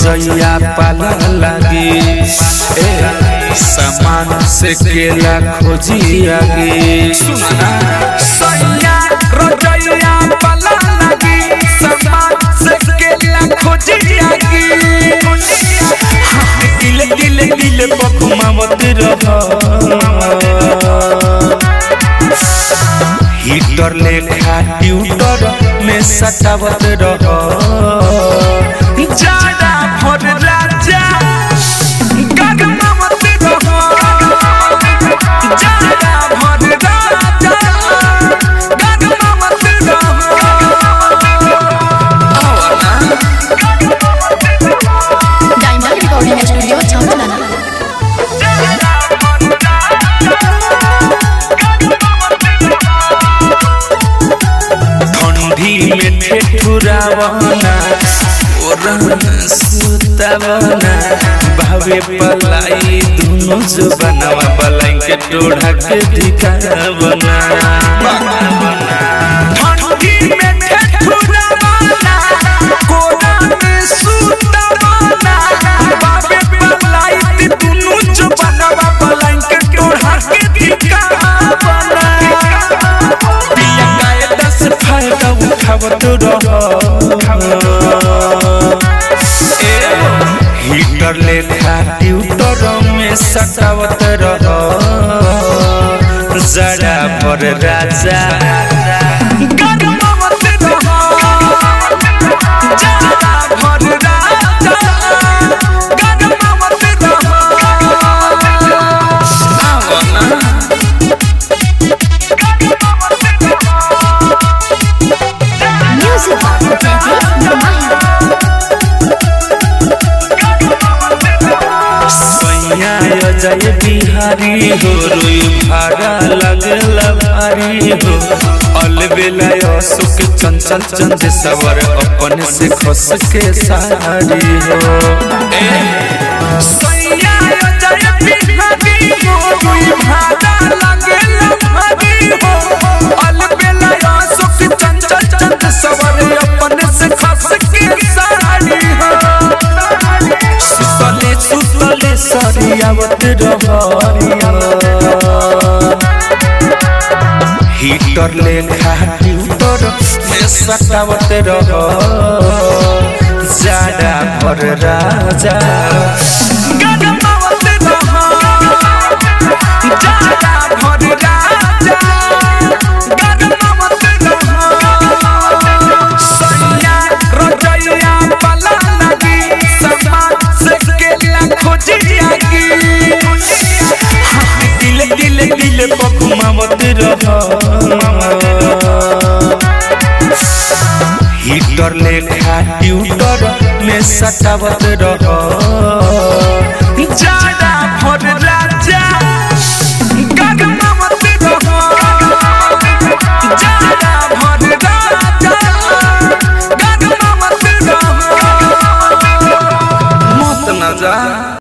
रजैया पाला लागी ए सामान से केला खोजी आगे सुना सैया रजैया पाला लागी सामान से केला खोजी आगे दिल दिल दिल बकुमावत रह हीटर लेखा ट्यूटर में सटावत रह जाड़ा भर राजा गगनावत रह जाड़ा भर राजा गगनावत रह डायमंड रिकॉर्डिंग स्टूडियो छावला ठंडी में ठेठुरावना ओरन सुतावना भावे पलाई दुनु जुबनवा पलाई के टोढ़ा के दिखावना ठंडी में ठेठुरावना कोना में सुतावना भावे पलाई दुनु जुबनवा पलाई के टोढ़ा के दिखावना पिया गाय दस फायदा उठावत रह हीटर लेखा ट्यूटर में सटावत रह जड़ा पर राजा गगनावत रह जड़ा पर राजा गगनावत रह आवना म्यूजिक सैया अजय बिहारी हो रोई भाड़ा लगल भारी हो अलबेला अशोक चंचल चंद सवर अपन से खस के सारी हो ए, सैया अजय बिहारी हो रोई भाड़ा लगल भारी हो अलबेला अशोक चंचल चंद सवर अपन से खस के सारी हो सुतले सुतले सरियावत रहरिया हीटर लेखा ट्यूटर में सटावत रह जाड़ा पर राजा गगनावत रह जाड़ा पर राजा गगनावत रह सैया रजैया पाला लागी समान से केला खोजी आगी दिल दिल दिल बकुमावत रह हीटर लेखा ट्यूटर में सटावत रह जाड़ा